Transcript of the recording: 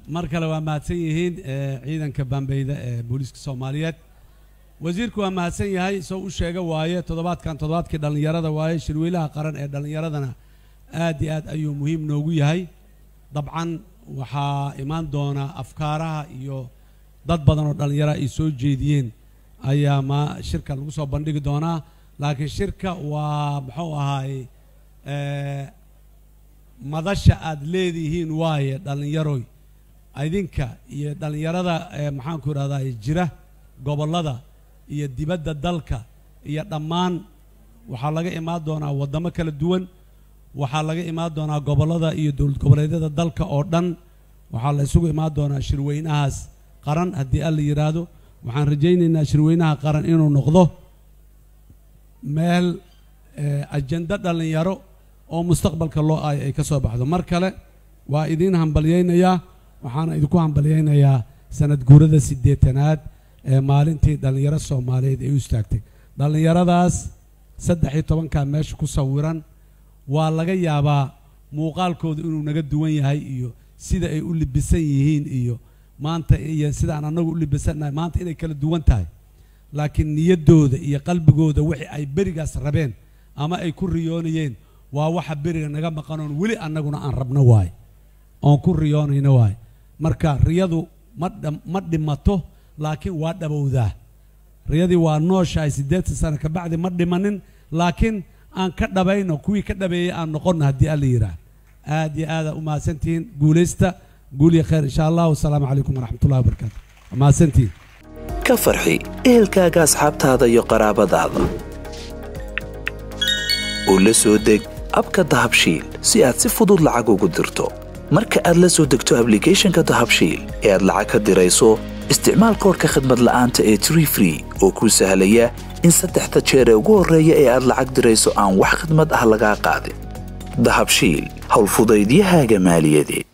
mar kale waa mahadsan yihiin ciidanka baambeyda ee booliiska soomaaliyeed wasiirku waa mahadsan yahay soo u sheega waaye toddobaadkan toddobaadkii dhallinyarada waaye shirweylaha qaran ee dhallinyaradana aad iyo aad ayuu muhiim noogu yahay dabcan waxaa imaan doona afkaaraha iyo dad badan oo dhallinyara ay soo jeediyeen ayaa ma shirka lagu soo bandhigi doonaa laakiin shirka waa muxuu ahaay madasha aad leedihiin waaye dhallinyaroy idinka iyo dhallinyarada maxaanku idhahdaa jira gobollada iyo dibadda dalka iyo dhammaan waxaa laga imaan doonaa waddamo kala duwan waxaa laga imaan doonaa gobollada iyo dowlad goboleedyada dalka oo dhan waxaa la isugu imaan doonaa shirweynahaas qaran haddii alla yidhaahdo waxaan rajaynaynaa shirweynaha qaran inuu noqdo meel ajendo dhallinyaro oo mustaqbalka loo aayo ay ka soo baxdo mar kale waa idiin hambalyaynayaa waxaana idinku hambalyaynayaa sanad guurada siddeetanaad ee maalintii dhallinyaro soomaaliyeed ay u istaagtay dhallinyaradaas saddex iyo tobankaa meesha ku sawiran waa laga yaabaa muuqaalkooda inuu naga duwan yahay iyo sida ay u libisan yihiin iyo maanta iyo sidaan annagu u libisannahay maanta inay kala duwan tahay laakiin niyaddooda iyo qalbigooda wixii ay berigaas rabeen ama ay ku riyoonayeen waa waxa beriga naga maqanoon weli annaguna aan rabno waaye oon ku riyoonayno waaye marka riyadu ma ma dhimato laakiin waa dhabowdaa riyadii waa nooshahay siddeetan sano ka bacdi ma dhimanin laakiin aan ka dhabayno kuwii ka dhabeeyey aan noqonno haddii alla yidhaah aad iyo aada u mahadsantihiin guulaysta guul iyo khayr insha allah wasalaamu calaykum waraxmatullahi wabarakaatu mahadsantihiin ka farxi ehelkaaga asxaabtaada iyo qaraabadaada oo la soo deg abka dahabshiil si aad si fudud lacag ugu dirto marka aad la soo degto ablicathonka dahabshiil ee aad lacag ka dirayso isticmaal koorka khadmad la'aanta ee tree free oo kuu sahlaya in saddexda jeer ee ugu horreeya ee aad lacag dirayso aan wax khidmad ah lagaa qaadin dahabshiil howlfudaydiyahaaga maaliyadeed